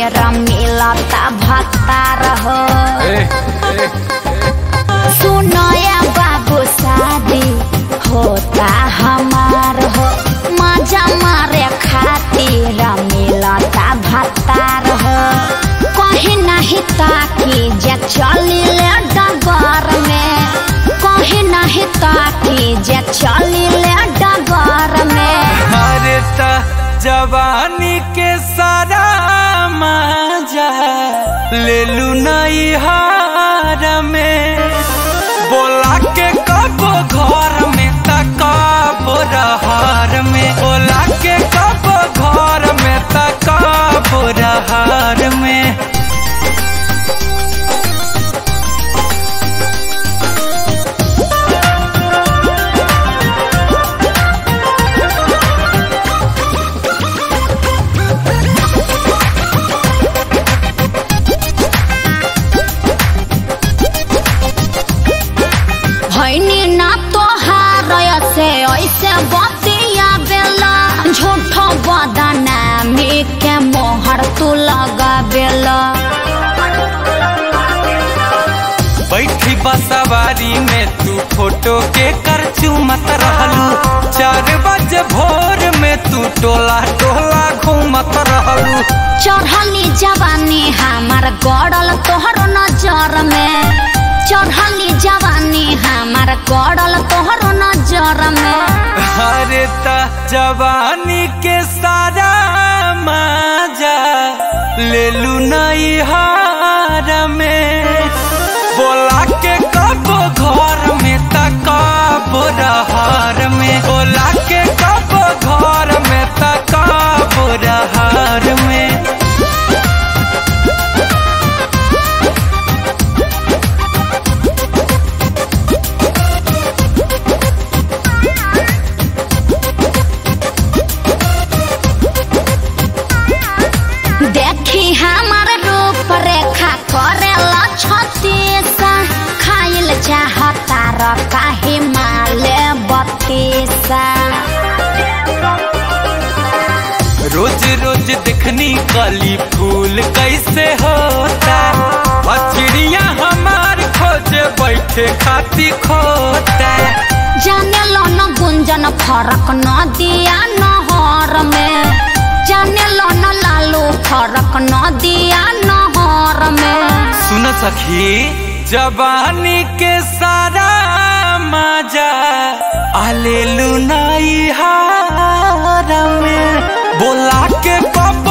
खातिर मिलता भत्तार हो सुनया बाबू शादी होता हमार हो मजा मारे खातिर मिलता भत्तार हो कहीं नहीं ताकि जे चलिले डगर में कहीं नहीं ताकि जे चलिले डगर में अरे त जवानी के सारा मजा ले लू नई हार में बोला के कब घर में त कब रहार में बोला के कब घर में त कब रहार में भैनी ना तोहार से ऐसे बतिया बेला झूठ बदनामी के मोहर तू लगा बेला बैठी बसवारी में तू फोटो के कर चूमत रहलू चार बजे भोर में तू टोला टोला घूमत रहलू चढ़ली जवानी हमार गड़ल तोहर नजर में चढ़ली जवानी हमार गड़ल तोहर नजर में अरे त जवानी के सारा मजा ले लू नई हार में बोला के कब घर में त कब रहार में बोला के कब घर में त कब रहार में देखी हमार रूप रेखा करेला छतीसा खाइल चाहता र काहे माले बत्तीसा रोज रोज देखनी कली फूल कैसे होता और चिड़िया हमार खोज बैठे खाती खोता जाने लो न गुंजन फरक न दिया नहर में जाने लो न लालू फरक न दिया नहर में सुन सखी जवानी के सारा मजा आलेलू नई हार में बोला के कब